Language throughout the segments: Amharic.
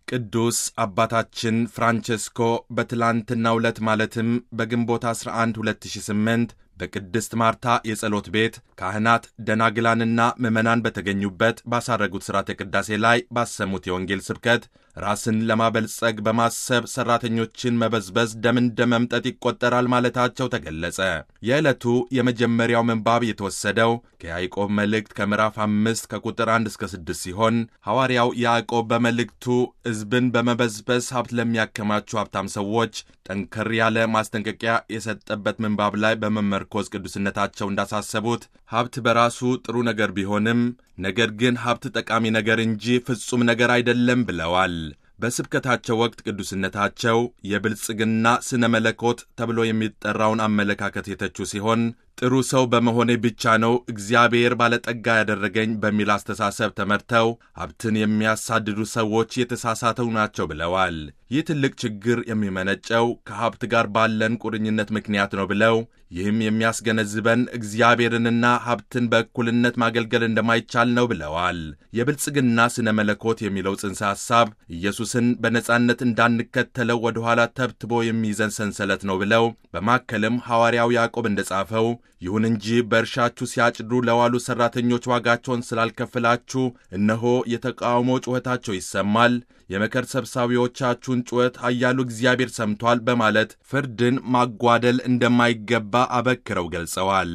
ቅዱስ አባታችን ፍራንቸስኮ በትላንትናው ዕለት ማለትም በግንቦት 11 2008 በቅድስት ማርታ የጸሎት ቤት ካህናት ደናግላንና ምዕመናን በተገኙበት ባሳረጉት ሥርዓተ ቅዳሴ ላይ ባሰሙት የወንጌል ስብከት ራስን ለማበልጸግ በማሰብ ሠራተኞችን መበዝበዝ ደም እንደ መምጠጥ ይቆጠራል ማለታቸው ተገለጸ። የዕለቱ የመጀመሪያው ምንባብ የተወሰደው ከያዕቆብ መልእክት ከምዕራፍ አምስት ከቁጥር አንድ እስከ ስድስት ሲሆን ሐዋርያው ያዕቆብ በመልእክቱ ሕዝብን በመበዝበዝ ሀብት ለሚያከማቹ ሀብታም ሰዎች ጠንከር ያለ ማስጠንቀቂያ የሰጠበት ምንባብ ላይ በመመርኮዝ ቅዱስነታቸው እንዳሳሰቡት ሀብት በራሱ ጥሩ ነገር ቢሆንም ነገር ግን ሀብት ጠቃሚ ነገር እንጂ ፍጹም ነገር አይደለም ብለዋል። በስብከታቸው ወቅት ቅዱስነታቸው የብልጽግና ስነ መለኮት ተብሎ የሚጠራውን አመለካከት የተቹ ሲሆን ጥሩ ሰው በመሆኔ ብቻ ነው እግዚአብሔር ባለጠጋ ያደረገኝ በሚል አስተሳሰብ ተመርተው ሀብትን የሚያሳድዱ ሰዎች የተሳሳተው ናቸው ብለዋል። ይህ ትልቅ ችግር የሚመነጨው ከሀብት ጋር ባለን ቁርኝነት ምክንያት ነው ብለው ይህም የሚያስገነዝበን እግዚአብሔርንና ሀብትን በእኩልነት ማገልገል እንደማይቻል ነው ብለዋል። የብልጽግና ስነ መለኮት የሚለው ጽንሰ ሐሳብ ኢየሱስን በነጻነት እንዳንከተለው ወደ ኋላ ተብትቦ የሚይዘን ሰንሰለት ነው ብለው በማከልም ሐዋርያው ያዕቆብ እንደጻፈው ይሁን እንጂ በእርሻችሁ ሲያጭዱ ለዋሉ ሠራተኞች ዋጋቸውን ስላልከፍላችሁ እነሆ የተቃውሞ ጩኸታቸው ይሰማል፣ የመከር ሰብሳቢዎቻችሁን ጩኸት ኃያሉ እግዚአብሔር ሰምቷል በማለት ፍርድን ማጓደል እንደማይገባ አበክረው ገልጸዋል።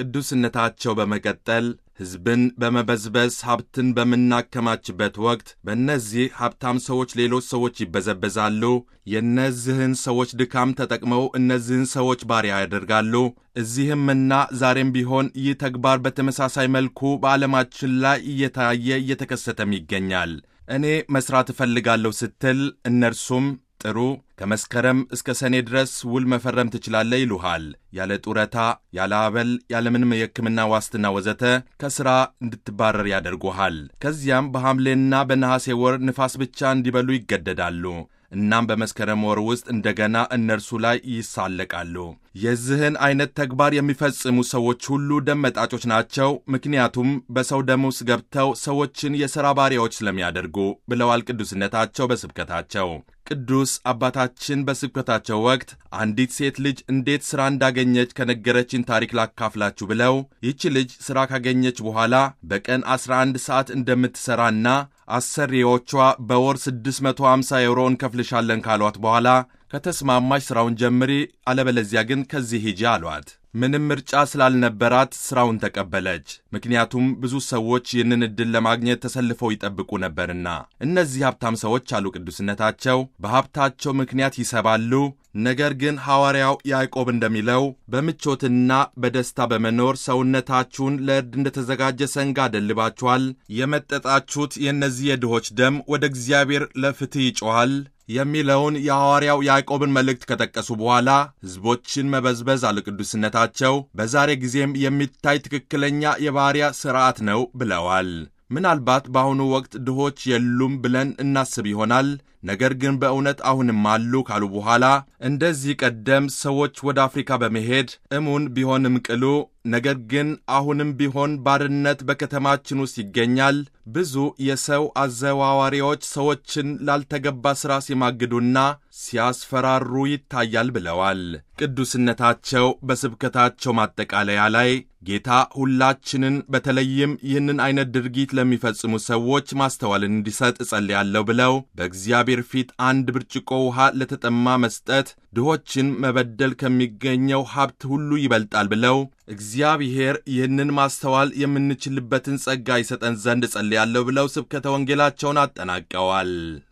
ቅዱስነታቸው በመቀጠል ሕዝብን በመበዝበዝ ሀብትን በምናከማችበት ወቅት በእነዚህ ሀብታም ሰዎች ሌሎች ሰዎች ይበዘበዛሉ። የእነዚህን ሰዎች ድካም ተጠቅመው እነዚህን ሰዎች ባሪያ ያደርጋሉ። እዚህምና ዛሬም ቢሆን ይህ ተግባር በተመሳሳይ መልኩ በዓለማችን ላይ እየታየ እየተከሰተም ይገኛል። እኔ መሥራት እፈልጋለሁ ስትል እነርሱም ጥሩ ከመስከረም እስከ ሰኔ ድረስ ውል መፈረም ትችላለህ ይሉሃል። ያለ ጡረታ፣ ያለ አበል፣ ያለምንም የሕክምና ዋስትና ወዘተ ከሥራ እንድትባረር ያደርጉሃል። ከዚያም በሐምሌና በነሐሴ ወር ንፋስ ብቻ እንዲበሉ ይገደዳሉ። እናም በመስከረም ወር ውስጥ እንደገና እነርሱ ላይ ይሳለቃሉ። የዚህን አይነት ተግባር የሚፈጽሙ ሰዎች ሁሉ ደም መጣጮች ናቸው፣ ምክንያቱም በሰው ደም ውስጥ ገብተው ሰዎችን የሥራ ባሪያዎች ስለሚያደርጉ ብለዋል ቅዱስነታቸው በስብከታቸው። ቅዱስ አባታችን በስብከታቸው ወቅት አንዲት ሴት ልጅ እንዴት ሥራ እንዳገኘች ከነገረችን ታሪክ ላካፍላችሁ ብለው ይህች ልጅ ሥራ ካገኘች በኋላ በቀን 11 ሰዓት እንደምትሠራና አሰሪዎቿ በወር 650 ዩሮ እንከፍልሻለን ካሏት በኋላ ከተስማማች ሥራውን ጀምሪ፣ አለበለዚያ ግን ከዚህ ሂጂ አሏት። ምንም ምርጫ ስላልነበራት ሥራውን ተቀበለች። ምክንያቱም ብዙ ሰዎች ይህንን ዕድል ለማግኘት ተሰልፈው ይጠብቁ ነበርና። እነዚህ ሀብታም ሰዎች አሉ ቅዱስነታቸው በሀብታቸው ምክንያት ይሰባሉ። ነገር ግን ሐዋርያው ያዕቆብ እንደሚለው በምቾትና በደስታ በመኖር ሰውነታችሁን ለእርድ እንደተዘጋጀ ሰንጋ አደልባችኋል። የመጠጣችሁት የእነዚህ የድሆች ደም ወደ እግዚአብሔር ለፍትሕ ይጮኋል የሚለውን የሐዋርያው ያዕቆብን መልእክት ከጠቀሱ በኋላ ሕዝቦችን መበዝበዝ አለ ቅዱስነታቸው በዛሬ ጊዜም የሚታይ ትክክለኛ የባሪያ ሥርዓት ነው ብለዋል። ምናልባት በአሁኑ ወቅት ድሆች የሉም ብለን እናስብ ይሆናል። ነገር ግን በእውነት አሁንም አሉ ካሉ በኋላ እንደዚህ ቀደም ሰዎች ወደ አፍሪካ በመሄድ እሙን ቢሆንም ቅሉ ነገር ግን አሁንም ቢሆን ባርነት በከተማችን ውስጥ ይገኛል። ብዙ የሰው አዘዋዋሪዎች ሰዎችን ላልተገባ ሥራ ሲማግዱና ሲያስፈራሩ ይታያል ብለዋል። ቅዱስነታቸው በስብከታቸው ማጠቃለያ ላይ ጌታ ሁላችንን በተለይም ይህንን አይነት ድርጊት ለሚፈጽሙ ሰዎች ማስተዋልን እንዲሰጥ እጸልያለሁ ብለው በእግዚአብሔር ፊት አንድ ብርጭቆ ውሃ ለተጠማ መስጠት ድሆችን መበደል ከሚገኘው ሀብት ሁሉ ይበልጣል ብለው እግዚአብሔር ይህንን ማስተዋል የምንችልበትን ጸጋ ይሰጠን ዘንድ እጸልያለሁ ብለው ስብከተ ወንጌላቸውን አጠናቀዋል።